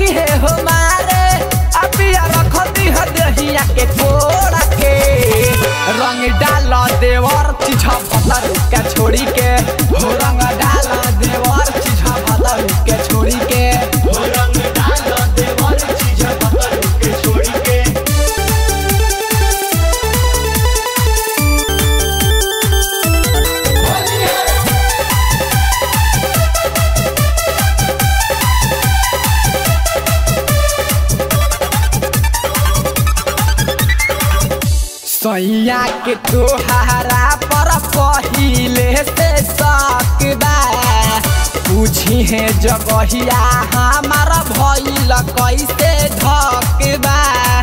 है हमारे अबिया रख दी है दहिया के कोड़ा के रंग डाल देवर चिझा भतर के छोड़ी के हो रंग डाल देवर चिझा भतर के छोड़ी के हो रंग डाल देवर चीज बदल के छोड़ी के सैया के तोहारा पर पहिले से शक बा पूछी है जगहिया हमारा भइल कैसे धक बा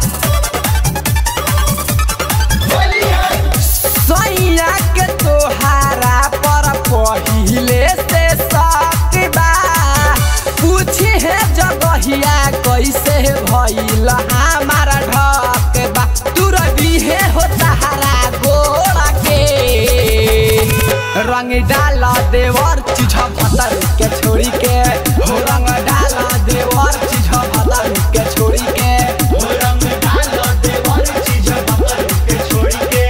सैया के तोहारा पर पहिले से शक बा पूछी है जगहिया कैसे भइल हमारा ढक बा तू रवि है हो तहारा गोरा के रंग डाल देवर चीज भतर के छोड़ी के हो रंग डाल देवर चीज भतर के छोड़ी के हो रंग डाल देवर चीज बदल के छोड़ी के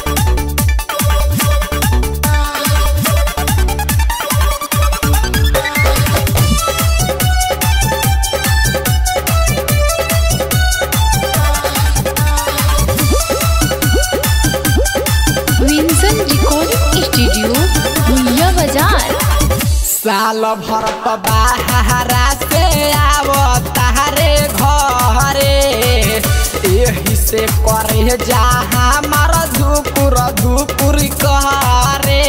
विंसन रिकॉर्डिंग स्टूडियो भुइया बाजार साल भर त बाहरा से आव तारे घरे एही से करे जा हमार धुकुर धुकुर करे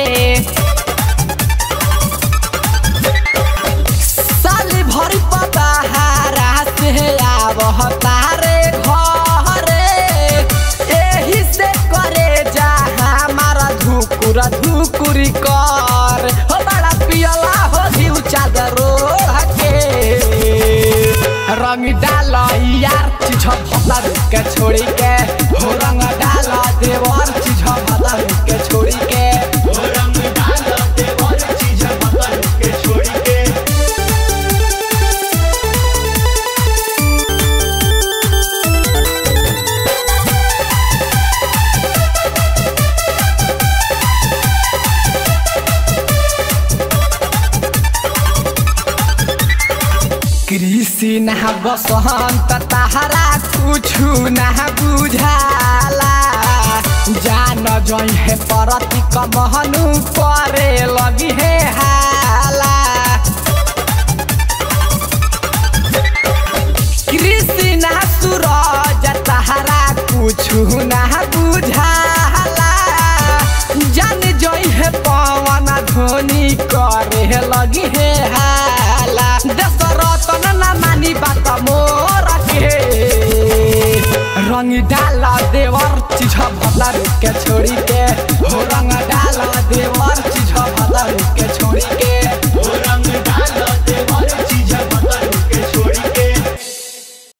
साल भर त बाहरा से आव तारे घरे एही से करे जा हमार धुकुर धुकुर कर हो बड़ा पियला हो घिउ चादरो के रंग डाल यार चीज भतर के छोड़ी के हो रंग डाल देवर चीज भतर के छोड़ी के हो रंग डाल देवर चीज बदल के छोड़ी के कृषि ना बसंत तहरा कुछु ना बुझाला जान जई है परति कमहनु करे लगी है हाला कृषि ना सूरज तहरा कुछु ना बुझाला जान जई है पवन धोनी करे लगी है हाला दशरथन ना मानी बात मोर के रंग डाल देवर चीज भतर के छोड़ी के हो रंग डाल देवर चीज भतर के छोड़ी के